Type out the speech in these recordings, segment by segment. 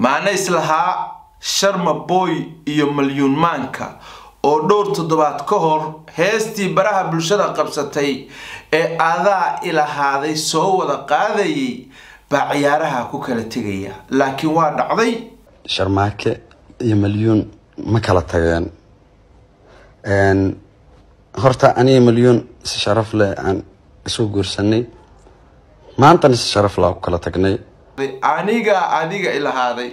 maana islahaa sharma boy iyo malyuun maanka oo dhowr toddobaad ka hor heestii baraha bulshada qabsatay ee adaa ilahaaday soo wada qaadayay baa ciyaaraha ku kala tegaya laakiin waa dhacday sharmaake iyo malyuun ma kala tageen horta aniga malyuun si sharaf leh aan isu guursanay maantana si sharaf leh ku kala tagnay aniga adiga ilahaaday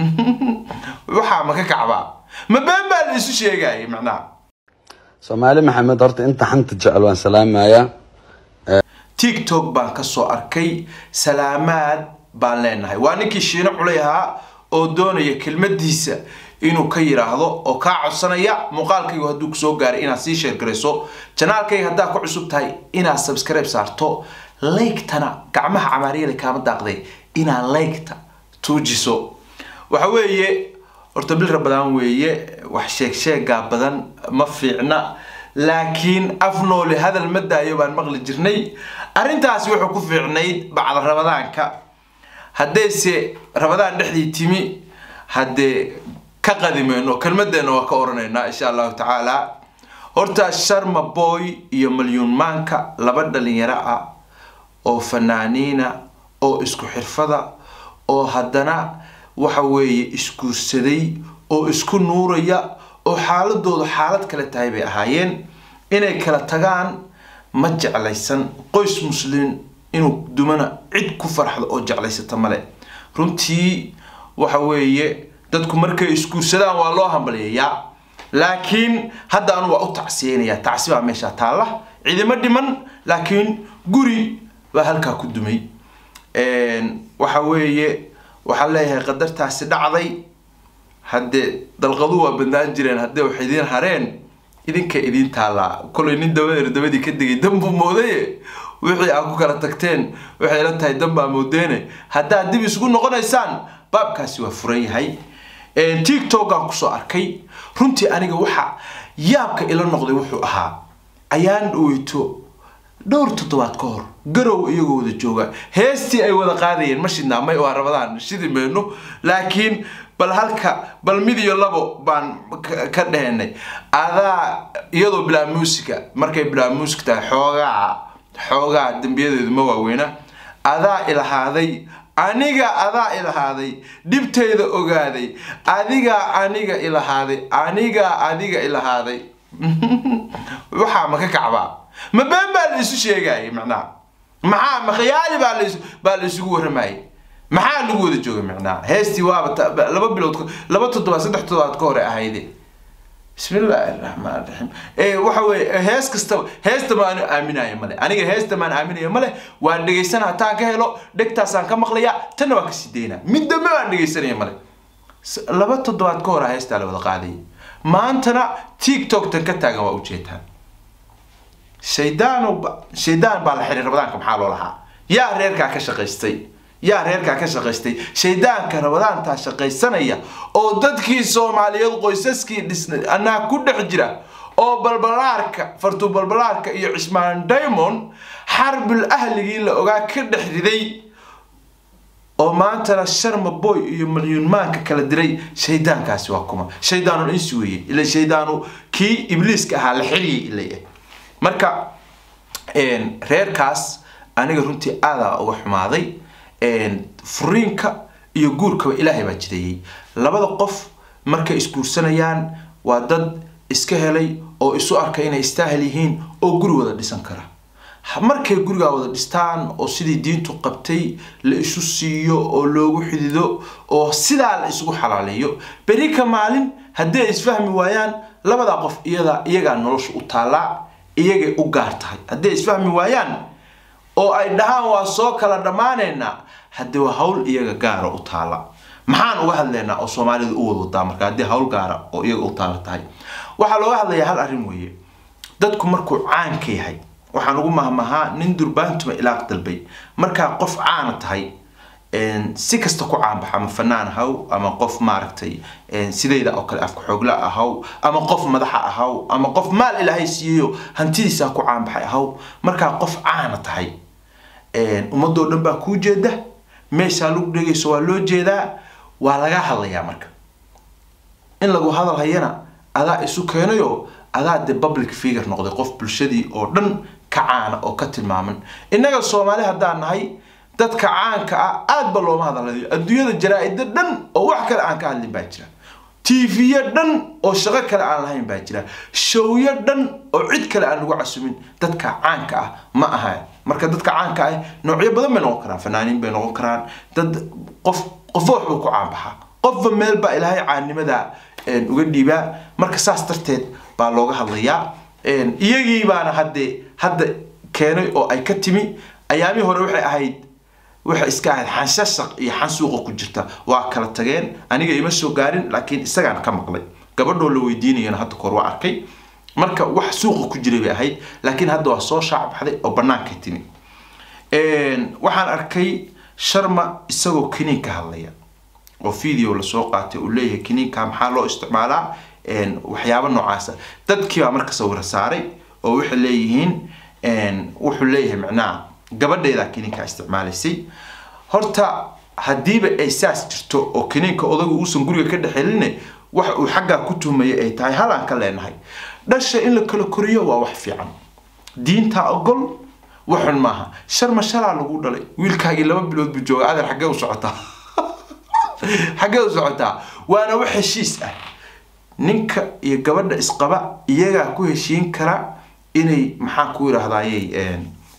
waxaa ma ka kacbaa ma been baa la isu sheegayay macnaha soomaali maxamed horta inta xanta jecel waan salaamayaa tiktok baan kasoo arkay salaamaad baan leenahay waa ninkii shiino culay ahaa oo doonaya kelmadiisa inuu ka yiraahdo oo kaa codsanaya muuqaalkaygu hadduu kusoo gaaray inaad sii sheergarayso janaalkayga haddaa ku cusub tahay inaad subscribe saarto laygtana gacmaha camaariyale kaama daaqday inaad laygta tuujiso waxa weeye horta bil rabadaan weeye wax sheeg sheegaa badan ma fiicna laakiin af nooli hadal ma daayo baan maqli jirnay arrintaasi wuxuu ku fiicnayd bacda rabadaanka haddayse rabadaan dhexdii timi haddee ka qadimeyno kelmadeenna waa ka oranaynaa insha allahu tacaala horta sharma boy iyo malyuun maanka laba dhalinyaro ah oo fanaaniina oo isku xirfada oo haddana waxa weeye isguursaday oo isku nuuraya oo xaaladoodu xaalad kale tahay bay ahaayeen inay kala tagaan ma jeclaysan qoys muslim inuu dumana cid ku farxdo oo jeclaysata male runtii waxa weeye dadku markay isguursadaan waa loo hambalyayaa laakiin hadda anu waa u tacsiyeynayaa tacsi baa meesha taalla cidimo dhiman laakiin guri baa halkaa ku dumay waxa weeye waxaan leeyahay qadartaasi dhacday haddee dalqadu waa bandaan jireen haddee wax idiin hareen idinka idiin taallaa kolay nin dabadeer dabadii ka degay danbuu moodaye wixii aad ku kala tagteen waxay la tahay dan baa moodeene haddaad dib isugu noqonaysaan baabkaasi waa furan yahay tiktokaan kusoo arkay runtii aniga waxa yaabka ila noqday wuxuu ahaa ayaan dhaweyto dhowr toddobaad ka hor garow iyagoo wada jooga heestii ay wada qaadayeen ma shidnaa may waa rabadaan shidi mayno laakiin bal halka bal mid iyo labo baan ka dhehenay adaa iyadoo bilaa muusica markay bilaa music tahay xoogaa xoogaa dembiyadeedu ma waaweyna adaa ilahaaday aniga adaa ilahaaday dhibtayda ogaaday adigaa aniga ilahaaday anigaa adiga ilahaaday waxaa ma ka kacbaa ma been baa la isu sheegayay macnaha maxaa ma khiyaali baa la baa la isugu warramayay maxaa lagu wada joogay macnaha heestii waaba laba bilood laba toddobaad saddex toddobaad ka hore ahayde bismi illaahi raxmaan raxiim waxa weye hees kastaba heesta maan aaminaya male aniga heesta maan aaminaya male waan dhegaysana hataan ka helo dhegtaasaan ka maqlaya tanna waan kasii daynaa mid dambe waan dhegaysanaya male laba toddobaad ka hore heestaa la wada qaadayay maantana tiktok tan ka taagan waa ujeetaan shaydaan shaydaan baa la xiray rabadaanka maxaa loo lahaa yaa reerkaa ka shaqaystay yaa reerkaa ka shaqaystay shaydaanka rabadaantaa shaqaysanaya oo dadkii soomaaliyeed qoysaskii dhisnay anaa ku dhex jira oo balbalaarka fartuu balbalaarka iyo cismaan diamond xarbil ahligii la ogaa ka dhex riday oo maantana sharma boy iyo malyuun maanka kala diray shaydaankaasi waa kuma shaydaanun insi weeye ila shaydaanu kii ibliiska ahaa la xiriyay ilay marka reerkaas aniga runtii aadaa uga xumaaday furiinka iyo guurkaba ilaahay baa jideeyey labada qof markay isguursanayaan waa dad iska helay oo isu arkay inay istaahil yihiin oo guri wada dhisan kara markay gurigaa wada dhistaan oo sidii diintu qabtay la isu siiyo oo loogu xidido oo sidaa la isugu xalaaleeyo beri ka maalin haddii ay isfahmi waayaan labadaa qof iyada iyagaa nolosha u taallaa iyagay u gaar tahay haddii ay isfahmi waayaan oo ay dhahaan waa soo kala dhammaanaynaa haddii waa hawl iyaga gaara u taala maxaan uga hadlaynaa oo soomaalida u wadawadaa marka haddii hawl gaara oo iyaga u taala tahay waxaa looga hadlayaa hal arrin weeye dadku markuu caanka yahay waxaan ugu mahmahaa nin durbaantuma ilaaq dalbay markaa qof caana tahay si kasta ku caanbaxa ama fanaan ahaw ama qof maaragtay sidayda oo kale afka xoogla ahaw ama qof madaxa ahaw ama qof maal ilaahay siiyeyo hantidiisaa ku caanbaxay ahaw markaa qof caana tahay ummadoo dhan baa kuu jeeda meeshaa lagu dhegayso waa loo jeedaa waa laga hadlayaa marka in lagu hadal hayana adaa isu keenayo adaa de public figure noqday qof bulshadii oo dhan ka caana oo ka tilmaaman innaga soomaali haddaan nahay dadka caanka ah aad ba looma hadalayo adduunyada jaraa-ida dhan oo wax kale aan ka hadlin baa jira tv-yo dhan oo shaqo kale aan lahayn baa jira showyo dhan oo cid kale aan lagu casumin dadka caanka ah ma aha marka dadka caanka ah noocyo badan bay noqon karaan fanaaniin bay noqon karaan dad qof qofba waxbuu ku caanbaxaa qofba meel baa ilaahay caannimada uga dhiibaa marka saas darteed baa looga hadlayaa iyagii baana hadde hadda keenay oo ay ka timi ayaamii hore waxay ahayd waxay iska ahayd xanshashaq iyo xan suuqa ku jirta waa kala tageen aniga ima soo gaarin laakiin isagaan ka maqlay gabadhoo la weydiinayana hadda koor waa arkay marka wax suuqa ku jiray bay ahayd laakiin hadda waa soo shaacbaxday oo bannaankay timi waxaan arkay sharma isagoo kiniin ka hadlaya oo video lasoo qaatay uu leeyahay kiniinka maxaa loo isticmaalaa waxyaabo noocaasa dadkii baa marka sawira saaray oo waxay leeyihiin wuxuu leeyahay macnaha gabadheedaa kiniinka isticmaalaysay horta haddiiba ay saas jirto oo kiniinka odagu uusan guriga ka dhexeline wax uu xaggaa ku tuhmaya ay tahay halaan ka leenahay dhasha in la kala koriyo waa wax fiican diintaa ogol waxun maaha sharma shalaa lagu dhalay wiilkaagii laba bilood buu jooga adeer xaggee u socotaa xaggee u socotaa waana wax heshiis ah ninka iyo gabadha isqaba iyagaa ku heshiin kara inay maxaan ku yidhaahdayey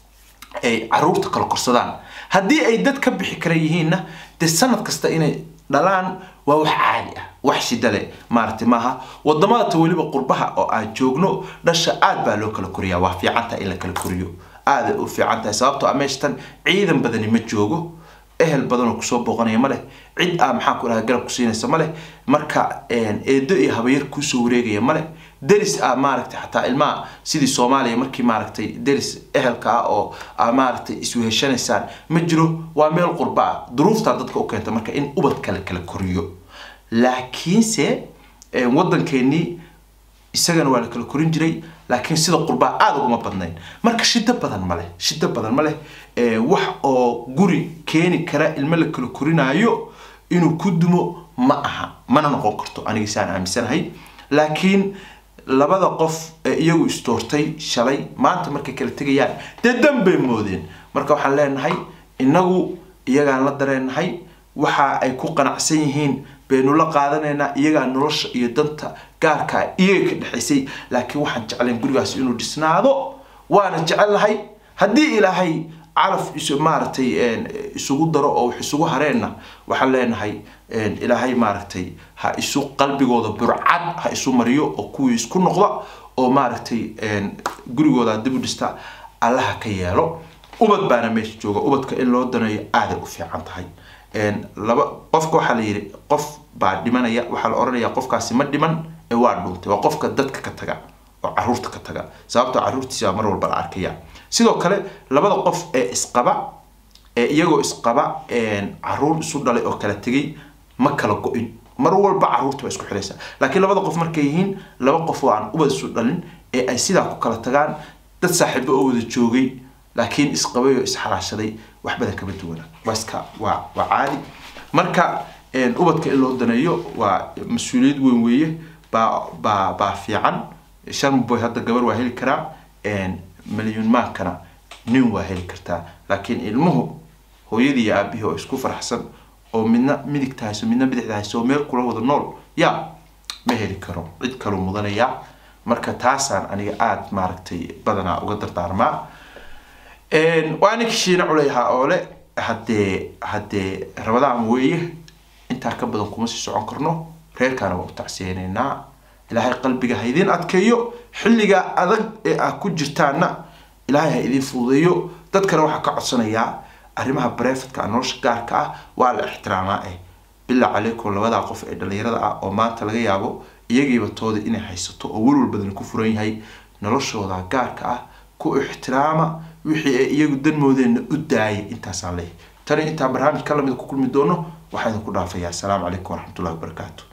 ay caruurta kala korsadaan haddii ay dad ka bixi kara yihiinna dee sanad kasta inay dhalaan waa wax caadi ah wax shida leh maaragtay maaha wadamada ta weliba qurbaha oo aan joogno dhasha aad baa loo kala koriyaa waa fiican tahay in la kala koriyo aaday u fiican tahay sababtoo a meeshatan ciidan badani ma joogo ehel badanoo kusoo booqanaya ma leh cid aa maxaan ku dhaha garab ku siinaysa ma leh marka eedo iyo habayar kuusoo wareegaya ma leh deris ah maaragtay xataa ilmaha sidii soomaaliya markii maaragtay deris ehelka ah oo aa maaragtay isweheshanaysaan ma jiro waa meel qurba ah duruuftaa dadka u keenta marka in ubadka la kala koriyo laakiinse waddankeenii isagana waa la kala korin jiray laakiin sida qurbaa aada uguma badnayn marka shido badan ma leh shido badan ma leh wax oo guri keeni kara ilmo la kala korinaayo inuu ku dumo ma aha mana noqon karto aniga saan aaminsanahay laakiin labada qof ee iyagu istoortay shalay maanta markay kala tegayaan dee dan bay moodeen marka waxaan leenahay inagu iyagaan la dareenahay waxa ay ku qanacsan yihiin baynu la qaadanaynaa iyagaa nolosha iyo danta gaarkaa iyaga ka dhexaysay laakiin waxaan jeclayn gurigaas inuu dhisnaado waana jecelnahay haddii ilaahay calaf is maaragtay isugu daro oo wax isugu hareenna waxaan leenahay ilaahay maaragtay ha isu qalbigooda burcad ha isu mariyo oo kuwii isku noqda oo maaragtay gurigooda dib u dhista allaha ka yeelo ubad baana meesha jooga ubadka in loo daneeyo aaday u fiican tahay laba qofka waxaa la yidhi qof baa dhimanaya waxaa la odhanayaa qofkaasi ma dhiman ee waa dhuuntay waa qofka dadka ka taga oo caruurta ka taga sababtoo caruurtiisa mar walba la arkaya sidoo kale labada qof ee isqaba ee iyagoo isqaba caruur isu dhalay oo kala tegay ma kala go-in mar walba caruurta waa isku xidhaysa laakiin labada qof markay yihiin laba qof oo aan ubad isu dhalin ee ay sidaa ku kala tagaan dad saaxiibo oo wada joogay laakiin isqabay oo isxalaashaday wax badan kama duwana waa iska waa waa caadi marka ubadka in loo daneeyo waa mas-uuliyad weyn weeye baa baa baa fiican sharmboy hadda gabar waa heli karaa milyuun maankana nin waa heli kartaa laakiin ilmuhu hooyadii iyo aabihii oo isku faraxsan oo midna midigta hayso midna bidixda hayso oo meel kula wada nool ya ma heli karo cid kaluu mudanaya marka taasaan aniga aada maaragtay badanaa uga dardaarmaa waa ninka shiina culayhaa oo le haddee haddee rabadaan weeye intaa ka badan kuma sii socon karno reerkaana waa u tacsiyeynaynaa ilaahay qalbiga ha idiin adkeeyo xilligaa adag ee aad ku jirtaanna ilaahay ha idiin fududeeyo dadkana waxaa ka codsanayaa arrimaha barefadka nolosha gaarka ah waa la ixtiraamaa eh bilaa calaykum labadaa qof ee dhallinyarada ah oo maanta laga yaabo iyagiiba tooda inay haysato oo welwal badan ku furan yahay noloshooda gaarka ah ku ixtiraama wixii ay iyagu danmoodeenna u daayay intaasaan leeyahay tani intaan barnaamij ka lamid ku kulmi doono waxaa idinku dhaafayaa asalaamu calaykum waraxmatullahi wabarakaatu